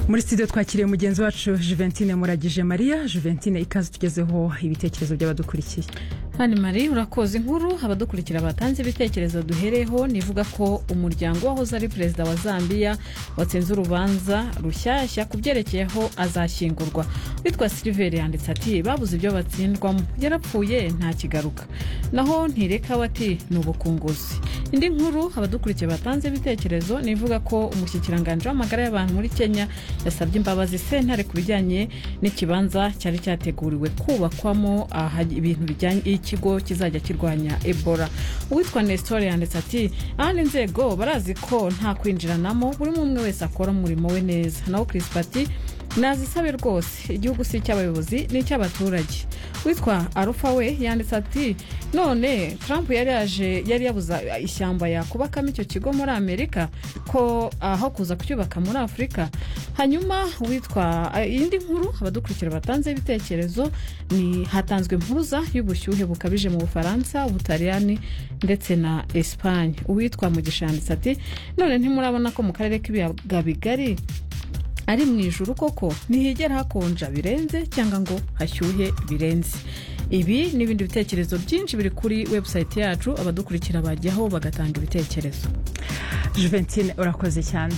muri studio twakiriye mugenzi wacu juventine muragije mariya juventine ikaze tugezeho ibitekerezo by'abadukurikiye hano mari urakoze inkuru abadukurikira batanze ibitekerezo duhereho nivuga ko umuryango wahoze ari perezida wa zambia watsinze urubanza rushyashya ku byerekeyeho azashyingurwa witwa siliveri yanditse ati babuze ibyo batsindwamo yarapfuye ntakigaruka naho ntireka we ati ni ubukunguzi indi nkuru abadukurikiye batanze ibitekerezo nivuga ko umushyikiranganje w'amagara y'abantu muri kenya yasabye imbabazi sentare ku bijyanye n'ikibanza cyari cyateguriwe kubakwamo ibintu bijyanye ikigo kizajya kirwanya ebola uwitwa nesitore yanditse ati ahandi inzego barazi ko nta kwinjiranamo buri umwe wese akora umurimo we neza naho kirisipa ati nazisabe rwose igihugu si icy'abayobozi ni icy'abaturage witwa arufa we yanditse ati none trump yari yaje yari yabuza ishyamba yakubakamo icyo kigo muri amerika ko aho kuza kucyubaka muri afurika hanyuma witwa indi nkuru abadukurikira batanze ibitekerezo ni hatanzwe impuruza y'ubushyuhe bukabije mu bufaransa ubutaliyani ndetse na esipanye uwitwa mugisha yanditse ati none ntimurabona ko mu karere k'ibiyaga bigari ari mu ijoro koko ntihigera hakonja birenze cyangwa ngo hashyuhe birenze ibi n'ibindi bitekerezo byinshi biri kuri webusayiti yacu abadukurikira bajyaho bagatanga ibitekerezo juventine urakoze cyane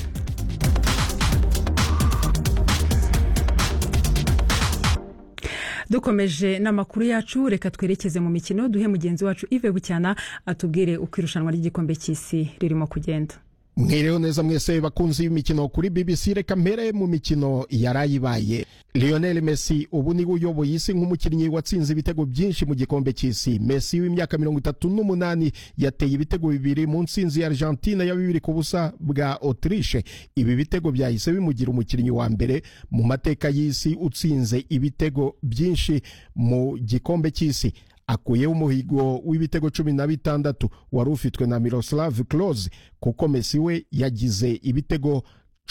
dukomeje n'amakuru yacu reka twerekeze mu mikino duhe mugenzi wacu ive bucyana atubwire uko irushanwa ry'igikombe cy'isi ririmo kugenda mwireho neza mwese bakunzi y'imikino kuri bbc reka mpere mu mikino yarayibaye lionel messi ubu niwe uyoboye isi nk'umukinnyi watsinze ibitego byinshi mu gikombe cy'isi messi w'imyaka mirongo itatu n'umunani yateye ibitego bibiri mu nsinzi ya argentine ya bibiri ku busa bwa autriche ibi bitego byahise bimugira umukinnyi wa mbere mu mateka y'isi utsinze ibitego byinshi mu gikombe cy'isi akuyeho umuhigo w'ibitego cumi na bitandatu wari ufitwe na miroslav close kuko mesi we yagize ibitego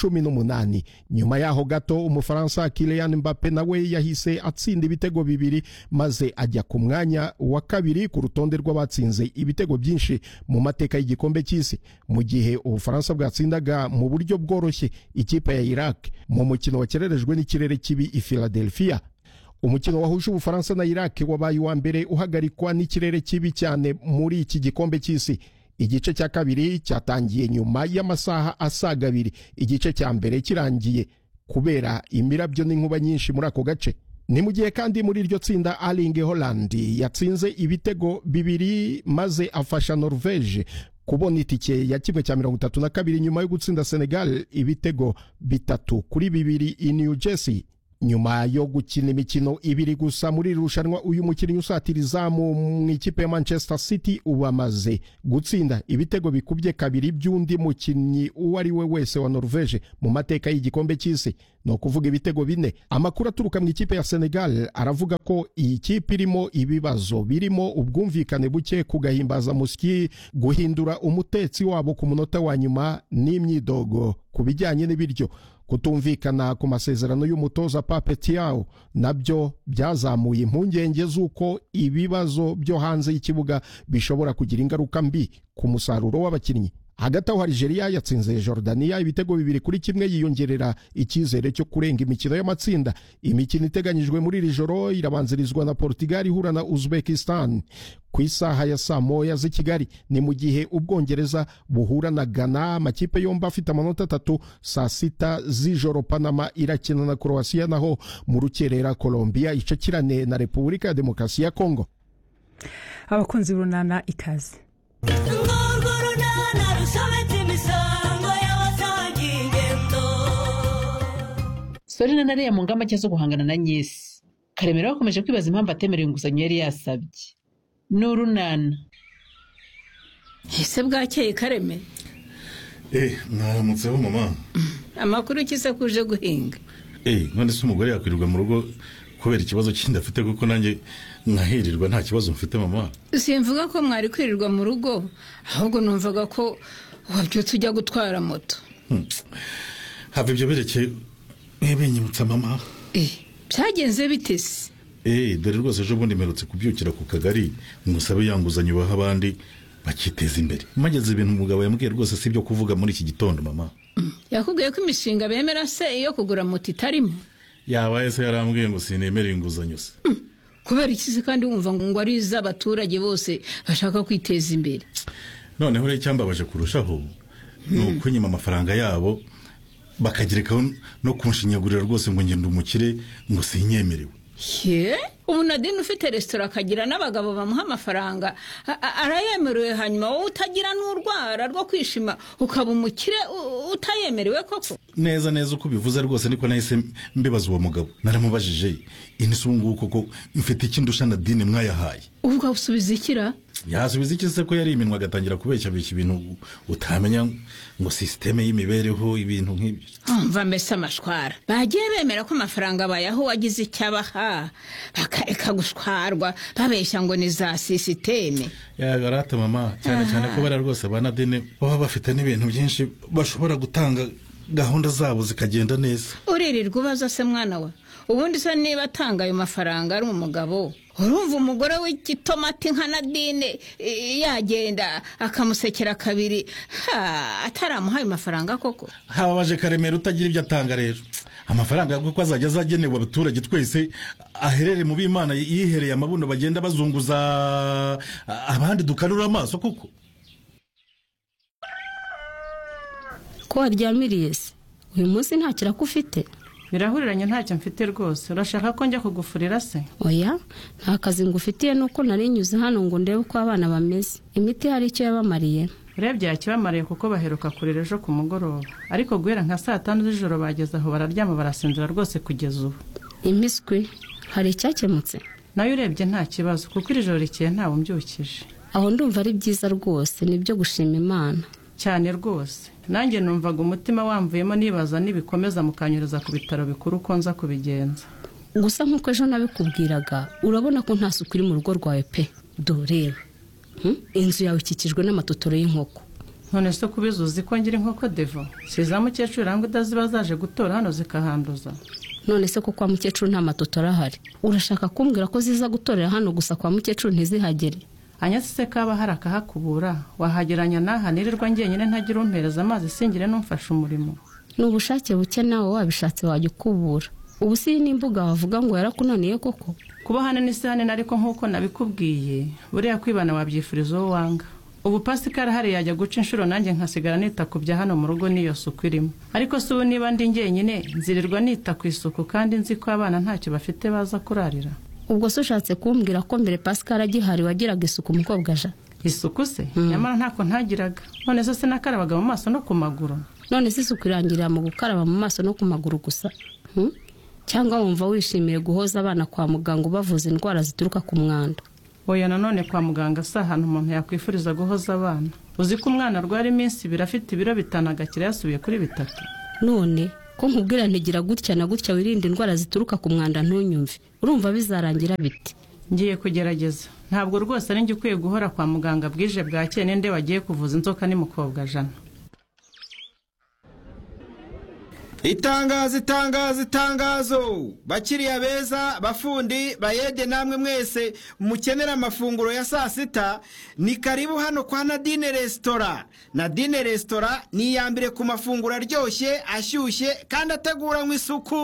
cumi n'umunani nyuma yaho gato umufaransa kilian mbappe nawe yahise atsinda ibitego bibiri maze ajya ku mwanya wa kabiri ku rutonde rw'abatsinze ibitego byinshi mu mateka y'igikombe cy'isi mu gihe ubufaransa bwatsindaga mu buryo bworoshye ikipe ya iraq mu mukino wakererejwe n'ikirere kibi i philadelphia umukino wahuje ubufaransa na iraki wabaye uwa mbere uhagarikwa n'ikirere kibi cyane muri iki gikombe cy'isi igice cya kabiri cyatangiye nyuma y'amasaha asaga abiri igice cya mbere kirangiye kubera imirabyo n'inkuba nyinshi muri ako gace ni mu gihe kandi muri iryo tsinda aringe holandi yatsinze ibitego bibiri maze afasha norvege kubona itike ya kimwe cya mirongo itatu na kabiri nyuma yo gutsinda senegal ibitego bitatu kuri bibiri i new jersey nyuma yo gukina imikino ibiri gusa muri iri rushanwa uyu mukinnyi usatira izamu mu ikipe ya manchester city ubu amaze gutsinda ibitego bikubye kabiri by'undi mukinnyi uwo ari we wese wa norvege mu mateka y'igikombe cy'isi ni ukuvuga ibitego bine amakuru aturuka mu ikipe ya senegal aravuga ko iyi kipe irimo ibibazo birimo ubwumvikane buke kugahimbaza musyi guhindura umutetsi wabo ku munota wa nyuma n'imyidogo ku bijyanye n'ibiryo kutumvikana ku masezerano y'umutoza pape tiyawo nabyo byazamuye impungenge z'uko ibibazo byo hanze y'ikibuga bishobora kugira ingaruka mbi ku musaruro w'abakinnyi hagati aho Algeria yatsinze Jordania ibitego bibiri kuri kimwe yiyongerera icyizere cyo kurenga imikino y'amatsinda imikino iteganyijwe muri iri joro irabanzirizwa na Portugal ihura na Uzbekistan ku isaha ya saa moya z'i Kigali ni mu gihe Ubwongereza buhura na Ghana amakipe yombi afite amanota atatu saa sita z'ijoro Panama irakina na Croatia naho mu rukerera Colombia icakirane na Repubulika ya Demokarasi ya Kongo abakunzi runana ikaze sorina nariya mu ngamba nshya zo guhangana na nyesi karemera bakomeje kwibaza impamvu atemerewe inguzanyo yari yasabye ni urunana ese bwakeye karemera eee mwaramutseho mama amakuru ukize ko uje guhinga eee none se umugore yakwirirwa mu rugo kubera ikibazo cy'inda afite kuko nanjye nkahirirwa nta kibazo mfite mama simvuga ko mwari kwirirwa mu rugo ahubwo numvaga ko wabyutse ujya gutwara moto hava ibyo berekeye mwebenyibutsa mama byagenze bitese eee dore rwose ejo bundi mperutse kubyukira ku kagari musabe yanguzanyo baha abandi bakiteza imbere mageze ibintu umugabo yambwiye rwose si ibyo kuvuga muri iki gitondo mama yakubwiye ko imishinga bemera se iyo kugura moto itarimo yabaye se yarambwiye ngo sinemere inguzanyo se kubera iki se kandi wumva ngo ari iz'abaturage bose bashaka kwiteza imbere noneho rero icyambabaje kurushaho ni uko nyuma amafaranga yabo bakagerekaho no kunshinyagurira rwose ngo ngende umukire ngo sinyemerewe ye umunadini ufite resitora akagira n'abagabo bamuha amafaranga a- a- arayemerewe hanyuma wowe utagira n'urwara rwo kwishima ukaba umukire u- utayemerewe koko neza neza uko ubivuze rwose niko nahise mbibaza uwo mugabo naramubajije inisi ubu ngubu koko mfite ikindi usha na dini mwayahaye ubwo usubiza ikira yasubiza iki se ko yari iminwa agatangira kubeshya beshya ibintu utamenya ngo sisiteme y'imibereho ibintu nk'ibyo umva mbese amashwara bagiye bemera ko amafaranga bayaha uwagize icyo abaha bakareka gushwarwa babeshya ngo ni za sisiteme yagarata mama cyane cyane ko bariya rwose ba nadine baba bafite n'ibintu byinshi bashobora gutanga gahunda zabo zikagenda neza uririrwa ubaza se mwana we ubundi se niba atanga ayo mafaranga ari umugabo urumva umugore w'igitomati nka nadine i- yagenda akamusekera kabiri ha, ataramuha ayo mafaranga koko hababaje karemera utagira ibyo atanga rero amafaranga ko azajya azagenewe abaturage twese aherere mu b'imana yihereye amabuno bagenda bazunguza abandi dukanura amaso kuko ko waryamiriye se uyu munsi nta kiraka ufite birahuriranye ntacyo mfite rwose urashaka ko njya kugufurira se oya nta kazi ngufitiye nuko nari nyuze hano ngo ndebe uko abana bameze imiti hari icyo yabamariye urebye yakibamariye kuko baheruka kurira ejo ku mugoroba ariko guhera nka saa tanu z'ijoro bageze aho bararyama barasinzira rwose kugeza ubu impiswi hari icyakemutse nayo urebye nta kibazo kuko iri joro rikeye ntawe umbyukije aho ndumva ari byiza rwose nibyo gushima imana cyane rwose nanjye numvaga umutima wamvuyemo nibaza nibikomeza mukanyuriza ku bitaro bikuru uko nza kubigenza gusa nk'uko ejo nabikubwiraga urabona ko nta suku iri mu rugo rwawe pe doreba Hmm? inzu yawe ikikijwe n'amatotoro y'inkoko none se kubiza uzi ko ngira inkoko devo si za mukecuru iranga utaziba zaje gutora hano zikahanduza none se ko kwa mukecuru nta matotoro ahari urashaka kumbwira ko ziza gutorera hano gusa kwa mukecuru ntizihagere anyatse se kaba hari akahakubura wahageranya n'aha nirirwa njyenyine ntagira umpereza amazi singire n'umfasha umurimo ni ubushake buke nawe wabishatse wajya ukubura ubu si iyi n'imbuga wavuga ngo yarakunaniye koko kuba hano ni sahane ariko nk'uko nabikubwiye buriya kwibana wabyifuriza uwo wanga ubu pasikari hari yajya guca inshuro nanjye nkasigara nita ku bya hano mu rugo n'iyo suku irimo ariko si ubu niba ndi njyenyine nzirirwa nita ku isuku kandi nzi ko abana ntacyo bafite baza kurarira ubwo se ushatse kumbwira ko mbere pascal agihari wagiraga isuku umukobwa aja isuku se nyamara ntako ntagiraga none se sinakarabaga mu maso no ku maguru none se isuku irangirira mu gukaraba mu maso no ku maguru gusa Hmm? cyangwa wumva wishimiye guhoza abana kwa muganga ubavuza indwara zituruka ku mwanda oya nanone kwa muganga si ahantu umuntu yakwifuriza guhoza abana uzi ko umwana arwara iminsi ibiri afite ibiro bitanu agakira yasubiye kuri bitatu none ko nkubwira ntigira gutya na gutya wirinde indwara zituruka ku mwanda ntunyumve urumva bizarangira bite ngiye kugerageza ntabwo rwose ari njye ukwiye guhora kwa muganga bwije bwakeye ninde wagiye kuvuza inzoka n'umukobwa jana itangazo itangazo itangazo bakiriya beza bafundi bayede namwe mwese mukenera amafunguro ya saa sita ni karibu hano kwa nadine resitora nadine resitora ni iya mbere ku mafunguro aryoshye ashyushye kandi ateguranywe isuku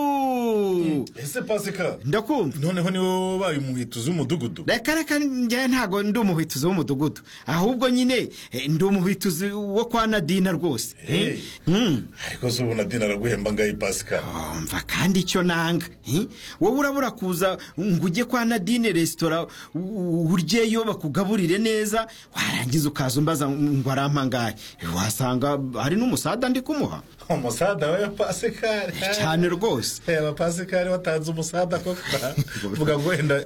ese pasika ndakumva noneho niwe wabaye umuhituzi w'umudugudu reka reka njyewe ntabwo ndi umuhwituzi w'umudugudu ahubwo nyine eh, ndi umuhwituzi wo kwa nadina rwose Mm. ariko se ubu nadine araguhemba ngaho pasika mva kandi icyo nanga eh? wowe urabura kuza ngo ujye kwa nadine resitora u- uryeyo bakugaburire neza warangiza ukaza umbaza ngo arampangaye wasanga hari n'umusada ndi kumuha umusada we pasikari cyane rwose reba pasikari watanze umusada koko uvuga ngo wenda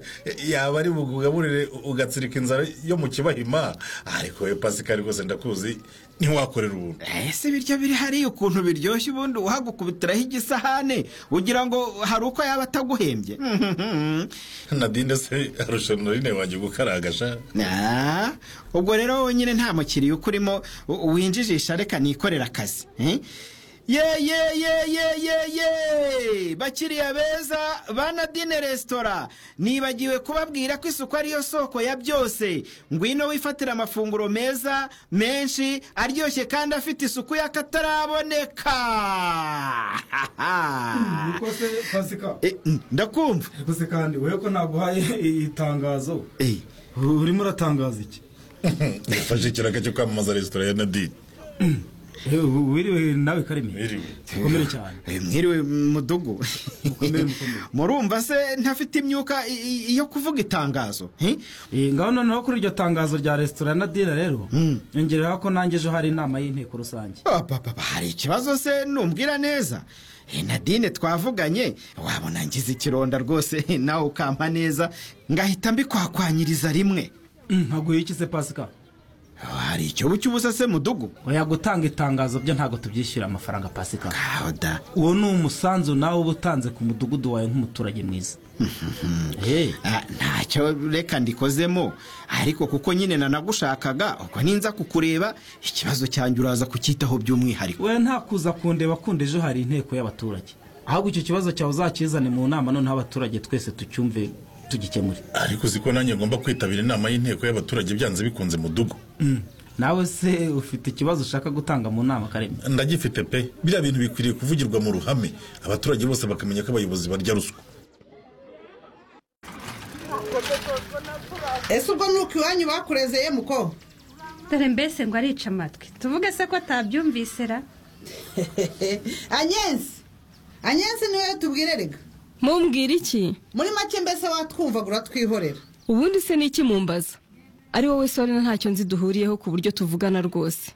yaba ari bugaburire ugatsirika inzara yo mu kibahima ariko we pasikari rwose ndakuzi ntiwakorera ubuntu ese ibiryo biri hariya ukuntu biryoshye ubundi uhagukubitiraho igisahane ugira ngo hari uko yaba ataguhembye nadinde se arusha norine wanjye gukaragasha Ah, ubwo rero wonyine nta mukiriya ukurimo u- winjijisha reka nikorera akazi eh? ye ye ye ye ye ye bakiriya beza ba nadine resitora nibagiwe kubabwira ko isuku ariyo soko ya byose ngwino wifatira amafunguro meza menshi aryoshye kandi afite isuku y'akataraboneka niko se pasika Eh, mm, ndakumva ariko se kandi wowe ko naguhaye iri tangazo Eh, urimo uratangaza iki yafashe ikiraka cyo kwamamaza resitora ya nadine Eh, u- wiriwe nawe kareme Wiriwe. ukomere cyane eh, mwiriwe mudugu Mukomere, mukomere. murumva se ntafite imyuka i- i- yo kuvuga itangazo eh? Eh, ngaho noneho kuri iryo tangazo rya resitora ya nadine rero yongereho ko nanjye ejo hari inama y'inteko rusange Ababa hari ikibazo se numbwira neza Eh, nadine twavuganye wabona ngize ikironda rwose eh, nawe ukampa neza ngahita mbikwakwanyiriza rimwe Mm, nkaguha iki se pasika Ah, hari icyobo cy'ubusa se mudugu oya gutanga itangazo byo ntabwo tubyishyura amafaranga pasika Ah, oda uwo ni umusanzu nawe uba utanze ku mudugudu wawe nk'umuturage mwiza Eh, Ah, ntacyo reka ndikozemo ariko kuko nyine nanagushakaga ubwo ninza kukureba ikibazo cyanjye uraza kucyitaho by'umwihariko we nta kuza kundeba kundi ejo hari inteko y'abaturage ahubwo icyo kibazo cyawe uzakizane mu nama noneho abaturage twese tucyumve tugikemure ariko uzi ko nanjye ngomba kwitabira inama y'inteko y'abaturage byanze bikunze mudugu Mm. nawe se ufite ikibazo ushaka gutanga mu nama kareme ndagifite pe biriya bintu bikwiriye kuvugirwa mu ruhame abaturage bose bakamenya ko abayobozi barya ruswa ese ubwo ni uko iwanyu bakurezeye muko dore mbese ngo arica amatwi tuvuge se ko atabyumvise ra anyensi anyensi ni wowe tubwire rega mumbwira iki muri make mbese watwumvagura twihorera ubundi se ni iki mumbaza ari wowe sorena ntacyo nzi duhuriyeho ku buryo tuvugana rwose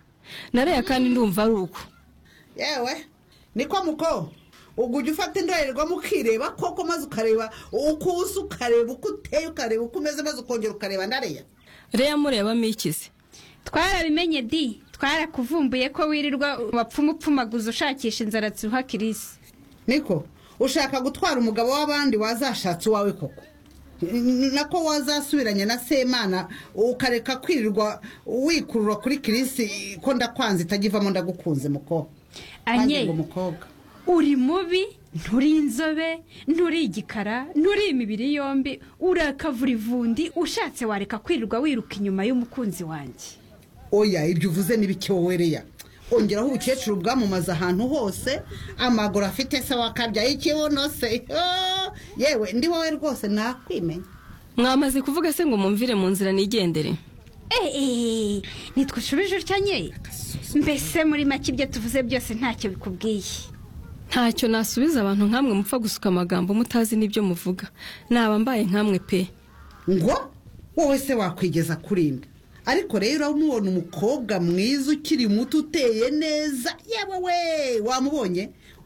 nareya kandi ndumva ari uko yewe niko muko ubwo ujya ufata indorerwamo ukireba koko maze ukareba uko usa ukareba uko uteye ukareba uko umeze maze ukongera ukareba ndariya reya murebamo iki se twarabimenye di twarakuvumbuye ko wirirwa wapfuma upfumaguza ushakisha inzara ziruha kirisi niko ushaka gutwara umugabo w'abandi wazashatse uwawe koko N- nako wazasubiranye na semana ukareka kwirirwa wikurura kuri kirisi ko ndakwanze itajyivamo ndagukunze muko anye ngo mukobwa uri mubi nturi inzobe nturi igikara nturi imibiri yombi urakavura ivundi ushatse wareka kwirirwa wiruka inyuma y'umukunzi wanjye oya ibyo uvuze n'ibiki wowe reya ongeraho ubukecuru bwamamaza ahantu hose amaguru afite se wakabyaye ikibuno se Oh, yewe ndi wowe rwose nakwimenya mwamaze kuvuga se ngo mumvire mu nzira nigendere eee ntitwushubije utya nye mbese muri make ibyo tuvuze byose ntacyo bikubwiye ntacyo nasubiza abantu nk'amwe mupfa gusuka amagambo mutazi n'ibyo muvuga naba mbaye nk'amwe pe ngo wowe se wakwigeza kuri nde ariko rero uramubona umukobwa mwiza ukiri muto uteye neza yewe we wamubonye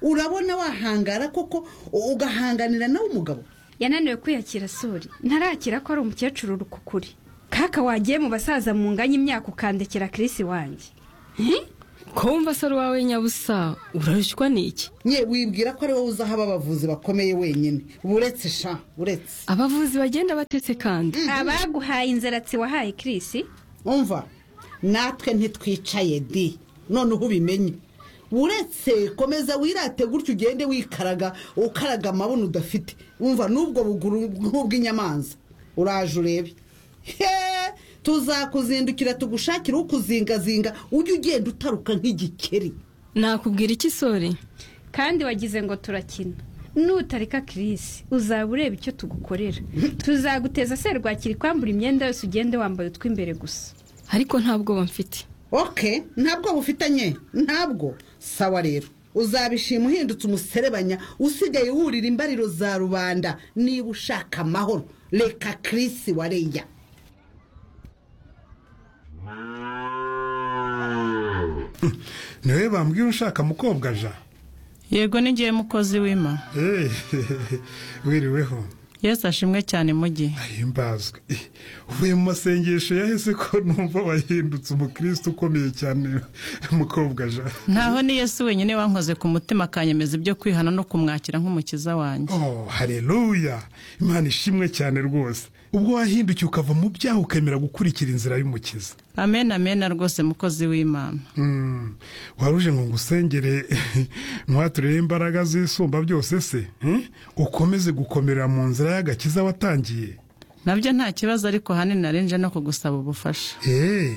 urabona wahangara koko u- ugahanganira nawe umugabo yananiwe kwiyakira suri ntarakira ko ari umukecuru rukukuri kaka wagiye mu basaza mu nganya imyaka ukandekera kirisi wanjye ko wumva se ari uwawe nyabusa urarushywa n'iki nye wibwira ko ari wowe uzaho aba bavuzi bakomeye wenyine buretse sha buretse abavuzi bagenda batetse kandi abaguhaye inzaratsi wahaye kirisi umva natwe ntitwicaye di noneho ubimenye uretse komeza wirate gutyo ugende wikaraga ukaraga amabuno udafite umva n'ubwo buguru nk'ubw'inyamanza uraje urebe he tuzakuzindukira tugushakire ukuzingazinga ujye ugenda utaruka nk'igikeri nakubwira iki sore kandi wagize ngo turakina nutareka kirisi uzaba ureba icyo tugukorera tuzaguteza serwakira kwambura imyenda yose ugende wambaye utw'imbere gusa ariko nta bwoba mfite oke ntabwo bufitanye ntabwo sawa rero uzabishima uhindutse umuserebanya usigaye wurira imbariro za rubanda niba ushaka amahoro reka kirisi wareya niwe bambwira ushaka mukobwa ja yego n'igihe mukozi w'ima Eh, wiriweho yesu ashimwe cyane mujye ahimbazwe Eh, uvuye mu masengesho yahise ko numva wahindutse umukristo ukomeye cyane mukobwa ja ntaho ni yesu wenyine wankoze ku mutima akanyemeza ibyo kwihana no kumwakira nk'umukiza wanjye oh haleluya imana ishimwe cyane rwose ubwo wahindukiye ukava mu byaha ukemera gukurikira inzira y'umukiza amen amen rwose mukozi w'imana Mm, waruje ngo ngusengere ntuhaturire imbaraga z'isumba byose se hmm? ukomeze gukomera mu nzira y'agakiza watangiye nabyo nta kibazo ariko ahanini narenje no kugusaba ubufasha Eh,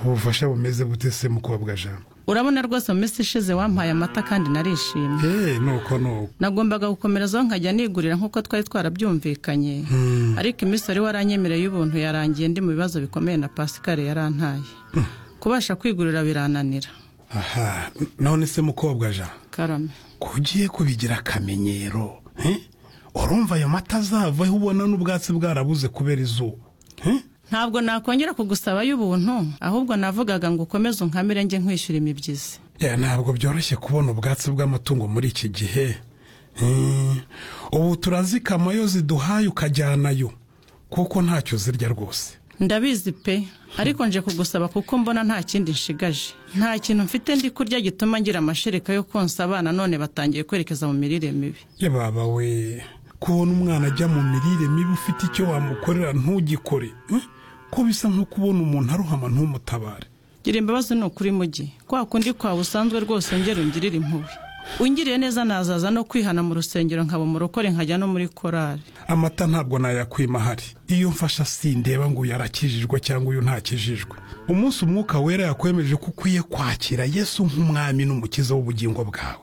ubufasha bumeze bute se mukobwa jana urabona rwose mu minsi ishize wampaye amata kandi narishimye Eh, nuko nuko nagombaga gukomerezaho nkajya nigurira nk'uko twari twarabyumvikanye Hmm. ariko iminsi wari waranyemereye y'ubuntu yarangiye ndi mu bibazo bikomeye na pascal yarantaye kubasha kwigurira birananira aha none se mukobwa jana karame kugiye kubigira akamenyero eh? urumva ayo mata azavaho ubona n'ubwatsi bwarabuze kubera izuba ntabwo nakongera kugusaba y'ubuntu ahubwo navugaga ngo ukomeze unkamire njye nkwishyura imibyizi Ya, ntabwo byoroshye kubona ubwatsi bw'amatungo muri iki gihe Eh, ubu turazikama yo ziduhaye ukajyanayo kuko ntacyo zirya rwose ndabizi pe ariko nje kugusaba kuko mbona nta kindi nshigaje nta kintu mfite ndi kurya gituma ngira amashereka yo konsa abana none batangiye kwerekeza mu mirire mibi ye baba we kubona umwana ajya mu mirire mibi ufite icyo wamukorera ntugikore eh? ko bisa nko kubona umuntu arohama ntumutabare gira imbabazi ni ukuri mugi kwa kundi kwawe usanzwe rwose ngera ungirire impuhwe ungiriye neza nazaza no kwihana mu rusengero nkaba umurokore nkajya no muri korari amata ntabwo nayakwima ahari iyo mfasha sindeba ngo uyu arakijijwe cyangwa uyu ntakijijwe umunsi umwuka wera yakwemeje ko ukwiye kwakira yesu nk'umwami n'umukiza w'ubugingo bwawe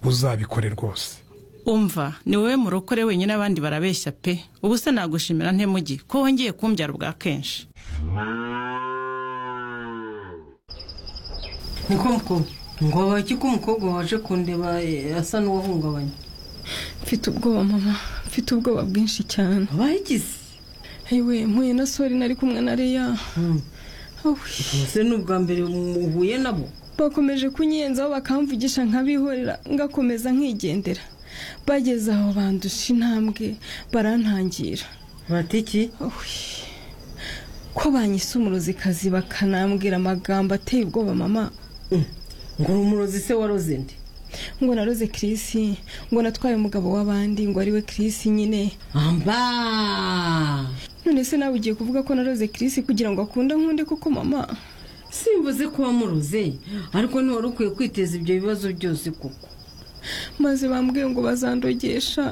uzabikore rwose umva ni wowe murokore wenyine abandi barabeshya pe ubu se nagushimira nte mugi ko wongeye kumbyara ubwa kenshi niko mukobwa ngo abaki ko umukobwa waje kundeba eh, asa n'uwahungabanye mfite ubwoba mama mfite ubwoba bwinshi cyane abayigize yewe mpuye na sori nari kumwe na leya ese ni ubwa mbere uhuye nabo bakomeje kunyenzaho bakamvugisha nkabihorera ngakomeza nkigendera bageze aho bandusha intambwe barantangira bati iki ko banyise umurozikazi bakanambwira amagambo ateye ubwoba mama ngo uri umurozi se waroze nde ngo naroze Chris ngo natwaye umugabo w'abandi ngo ariwe Chris nyine amba none se nawe ugiye kuvuga ko naroze Chris kugira ngo akunde nkunde koko mama simvuze ko wamuroze ariko ntiwari ukwiye kwiteza ibyo bibazo byose kuko maze bambwiye ngo bazandogesha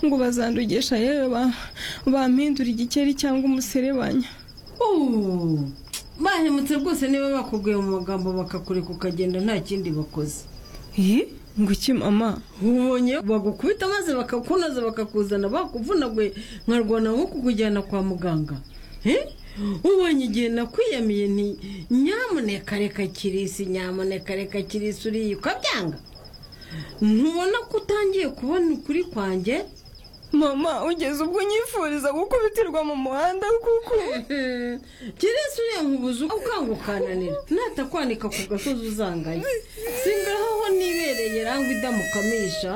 ngo bazandogesha yewe ba- bampindura igikeri cyangwa umuserebanya Uuu, bahemutse rwose niba bakubwiye mu magambo bakakureka ukagenda nta kindi bakoze ngo iki mama ubonye bagukubita maze bakakunoza bakakuzana bakuvunaguye nkarwana nko kukujyana kwa muganga Eh? ubonye igihe nakwiyamiye nti nyamuneka reka kirisi nyamuneka reka kirisi uriye ukabyanga ntubona ko utangiye kubona ukuri kwanjye mama ugeze ubwo unyifuriza gukubitirwa mu muhanda kuko kirisi uriya nkubuze ukanga ukananira natakwanika ku gasozi uzanganye singaho nibereye rangwa idamukamisha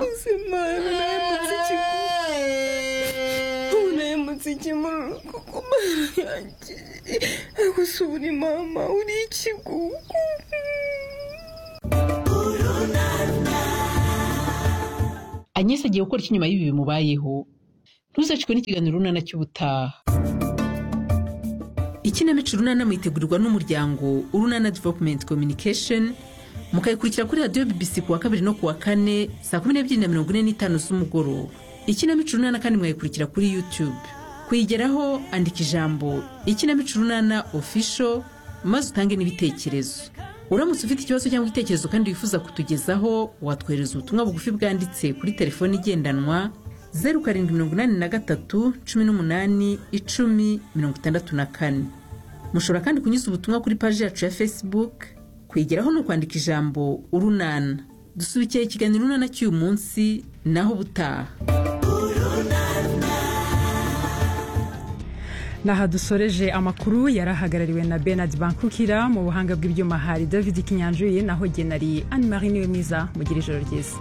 ubu nahemutse ikimururu kuko mama yanjye gusa ubu ni mama uri ikigugu anyesi agiye gukora iki nyuma y'ibi bimubayeho ntuzacikwe n'ikiganiro runana cy'ubutaha ikinamico runana mwitegurirwa n'umuryango urunana development communication mukayikurikira kuri radiyo bbc ku wa kabiri no ku wa kane saa kumi n'ebyiri na mirongo ine n'itanu z'umugoroba ikinamico runana kandi mwayikurikira kuri youtube kuyigeraho andika ijambo ikinamico runana official maze utange n'ibitekerezo uramutse ufite ikibazo cyangwa igitekerezo kandi wifuza kutugezaho watwohereza ubutumwa bugufi bwanditse kuri telefoni igendanwa zeru karindwi mirongo inani na gatatu cumi n'umunani icumi mirongo itandatu na kane mushobora kandi kunyuza ubutumwa kuri paji yacu ya facebook kwigeraho ni ukwandika ijambo urunana dusubikiye ikiganiro urunana cy'uyu munsi naho ubutaha n'aha dusoreje amakuru yari ahagarariwe na benard bankukira mu buhanga bw'ibyuma hari david kinyanjuye naho genari anne marie niwe mwiza mugira ijoro ryiza